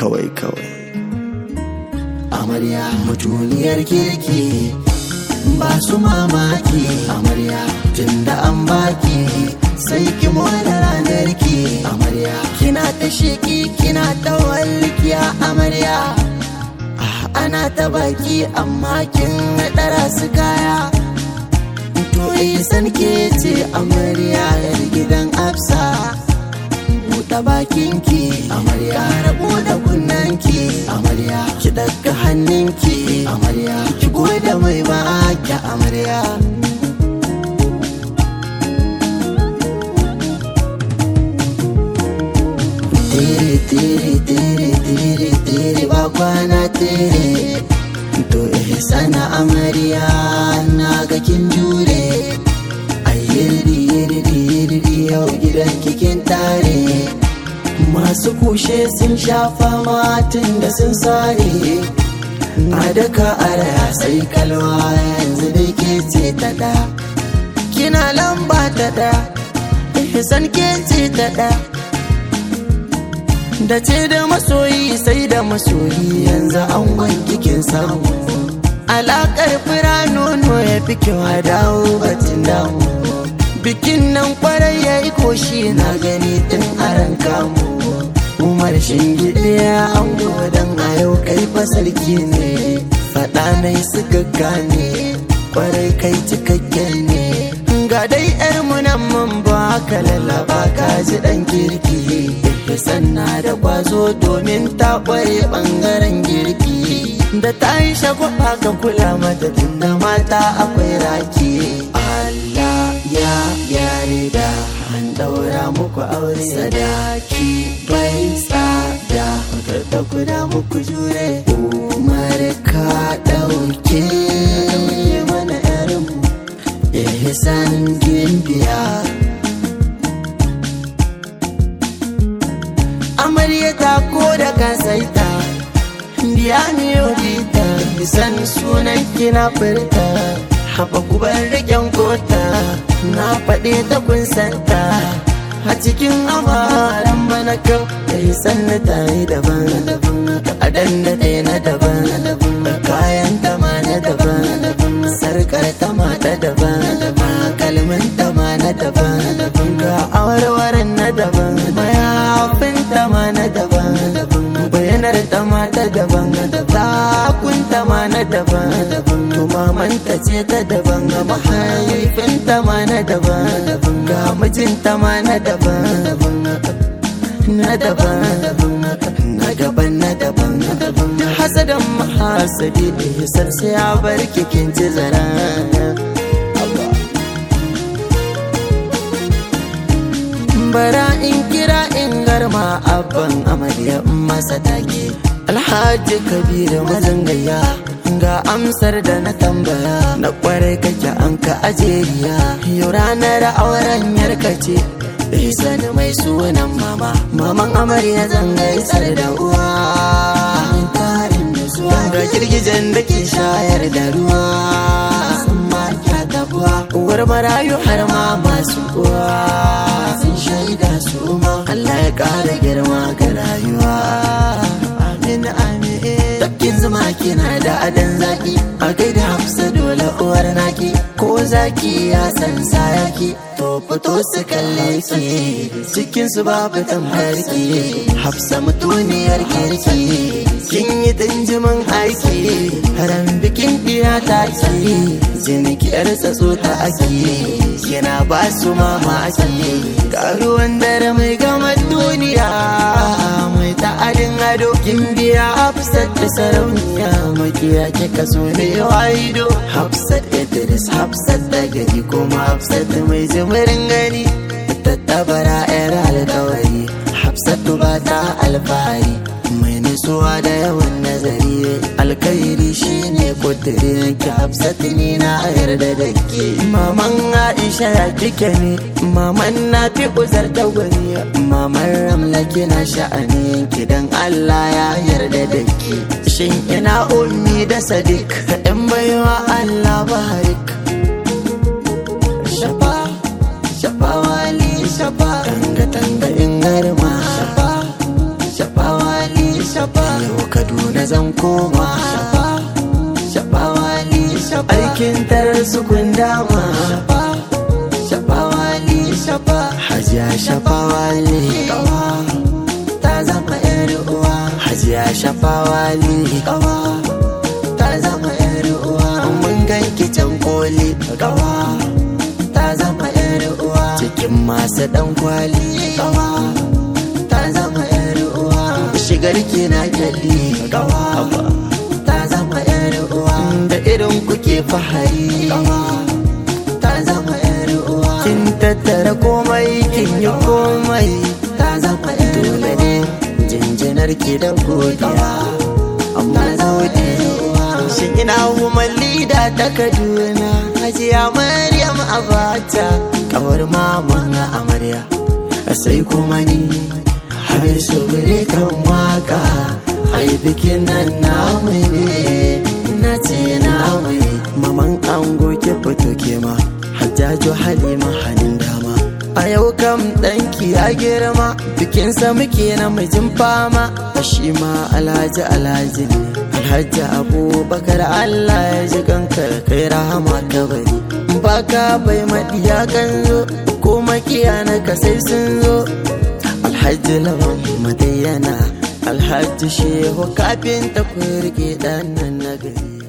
kawai kawai amarya mutuniyar kirki ba su mamaki amarya tunda an baki sai ki more ranar ki amarya kina ta sheki kina ta walkiya amarya Ah, ana ta baki amma kin ɗara su kaya to san ke ce amarya yar gidan afsa buɗe bakinki amarya ƙara buɗe kunnanki amarya ki ɗaga hannunki amarya ki gode mai baki amarya tere tere tere tere tere ba kwana tere to eh sana amarya na ga kin jure ayyirri yirri yirri yau gidan kikin tare masu kushe sun shafa matin da sun sare a daka araya sai kalwa yanzu dai ke ce ta da kina lamba ta da ihsan ke ce ta da da ce da masoyi sai da masoyi yanzu an kikin samu alakar fira nono ya fi kyau a dawo batun damu bikin nan kwarai ya yi koshi na gani tun aran kamu umar shingide ya an don a yau kai fasarki ne faɗa nai suka gane kwarai kai cikakken ne ga dai yar munan mun ba ka lallaba ka ji dan kirki sanna da kwazo domin ta kware bangaren girki da ta yi shagwaba ka kula mata tunda mata akwai raki Allah ya yarda an daura muku aure sadaki bai tsada da kuda muku jure umar ka dauke mana yarinmu ihsan gimbiya amarya ta ko da kasaita biya ne yodita san sunan kina furta haɓa kubar riƙen kota na faɗe ta kun santa a cikin amaran bana kau da yi sanna ta yi daban a danda ɗaya na daban kayan ta ma na daban sarkar ta ma ta daban kalmin ta ma na daban ga awarwaran na daban mayafin ta ma na daban bayanar ta ma ta daban takun ta ma na daban tumamanta ce ta daban mahaifin ta ma na daban ga mijin ta ma na daban na daban na daban na daban hasadan mahasadi ihsar sai ya bar kikin ci zara bara in kira in garma abban amarya masa take alhaji kabiru mazangaya ga amsar da na tambaya na kwarai kake an ka ajeriya yau ranar auren yarka ce sani mai sunan mama maman amarya zanga isar da uwa tarin da zuwa ga girgijen da ke shayar da ruwa sun maka gabuwa uwar marayu har ma masu uwa sun shaida su ma Allah ya kara girma ga rayuwa amin amin tafkin zuma kina da adan zaki a gaida hafsa dole uwar naki ko zaki ya san sayaki to fito su kalle ki cikin su babu tamharki hafsa mutuniyar kirki kin yi dinjimin aiki haram bikin diya ta ki jini ki yar tsatso ta aki kina ba su mamaki ga ruwan dare mai gama duniya mai ta'adin ado kin biya hafsat da sarauniya makiya kika so ne waido hafsat idris hafsat da gari kuma hafsat mai jimirin gani tattabara yar alkawari hafsatu ba ta alfahari mai nutsuwa da yawan nazari alkairi shine kudirin ki hafsatu ni na yarda da ke maman aisha ya kike ne maman na fi uzar da gwani maman ramla kina sha'ani ki dan allah ya yarda da ke shin ina ummi da sadiq in baiwa allah barik shafa shafa wali shafa tanga tanga in garma shafa shafa wali shafa koma shafawali aikin tarar su kun dama shafawali hajiya shafawali ta zama yar uwa hajiya shafawali ta zama yar uwa mun ganki can koli ta zama yar uwa cikin masu dan kwali ta zama yar uwa shigar ki na kyalli ta zama yar uwa da irin kuke fahari ta zama yar uwa kin tattara komai kin yi komai ta zama yar dole ne jinjinar ki da godiya amma gode shi ina woman leader ta kaduna hajiya maryam abata kawar maman amarya sai kuma ni har su kan waka ai bikin nan namu ne na ce namu ne maman ango ki fito ke ma hajjaju halima hannun dama a yau kam ɗanki ya girma bikinsa muke na mijin fama a shi ma alhaji alhaji ne alhaji abubakar allah ya ji kankar kai rahama ka bari baka bai maɗiya kan zo ko makiya na ka sai sun zo alhaji lawan madayyana alhaji shehu kafin ta kurge ɗan nan na gari